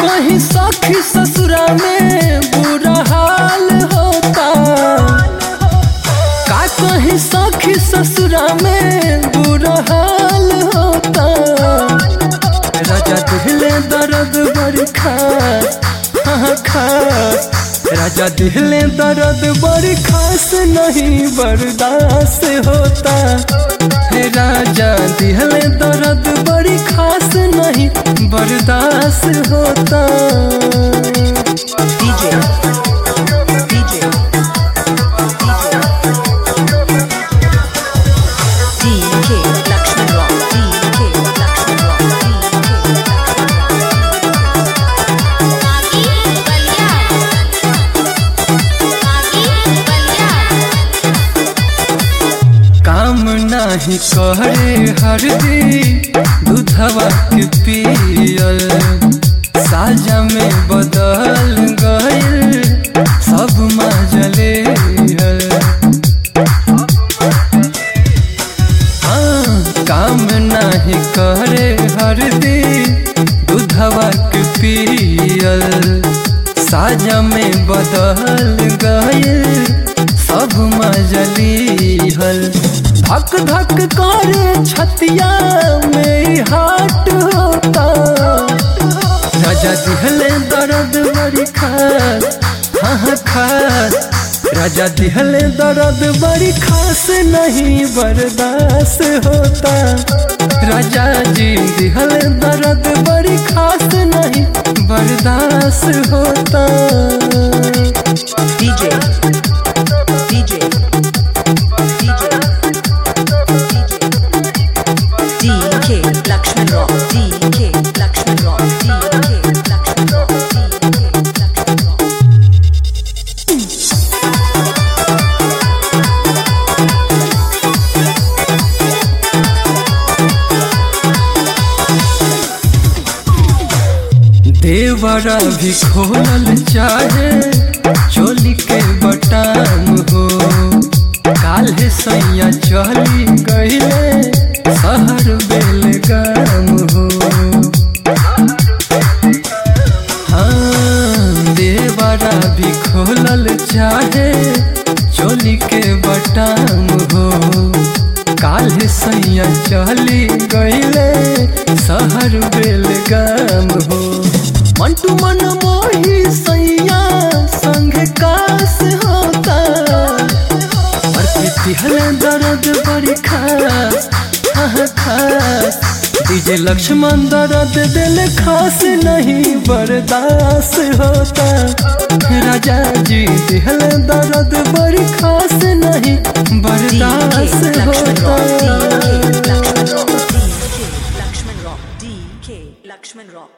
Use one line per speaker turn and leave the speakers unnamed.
कहीं सखी ससुरा में बुरा हाल होता का कहीं सखी ससुरा में बुरा हाल होता राजा दिहले दर्द बड़ी खास हाँ खास राजा दिहले दर्द बड़ी खास नहीं बर्दाश्त होता हे राजा दिहले दर्द बड़ी खास नहीं बर्दाश्त होता
DJ DJ DK Lakshman Rock DK Lakshman Rock
आगी बलिया आगी बलिया
काम नाही करे हरदी दूधवा के पियल साजा में बदल गइल सब मजले हाँ, काम नाही करे हरदी दूधवा के पियल साजा में बदल गइल सब मजली हल धक धक करे छतिया में हाट होता राजा दिहले दर्द बड़ी खास हाँ हाँ खास राजा दिहले दर्द बड़ी खास नहीं बर्दाश्त होता राजा जी दिहले दर्द बड़ी खास नहीं बर्दाश्त होता
DJ DJ DJ DK Lakshman Rock DK Lakshman Rock DK Lakshman Rock DK Lakshman Rock
देवरा भी खोलल चाहे चोली के बटाम हो काल्हे सैया चली गईले शहर बेलगाम हो हाँ देवरा भी खोलल चाहे चोली के बटाम हो काल्हे सैया चली गईले शहर बेलगाम हो मंटू मन मोही सैया संग कास होता और पितिहल दर्द बड़ी खास हाँ खास डीजे लक्ष्मण दर्द दिल खास नहीं बर्दाश्त होता राजा जी दिहल दर्द बड़ी खास नहीं
DK
बर्दाश्त
Lakshman Rock
होता
DK Lakshman Rock DK Lakshman Rock DK Lakshman Rock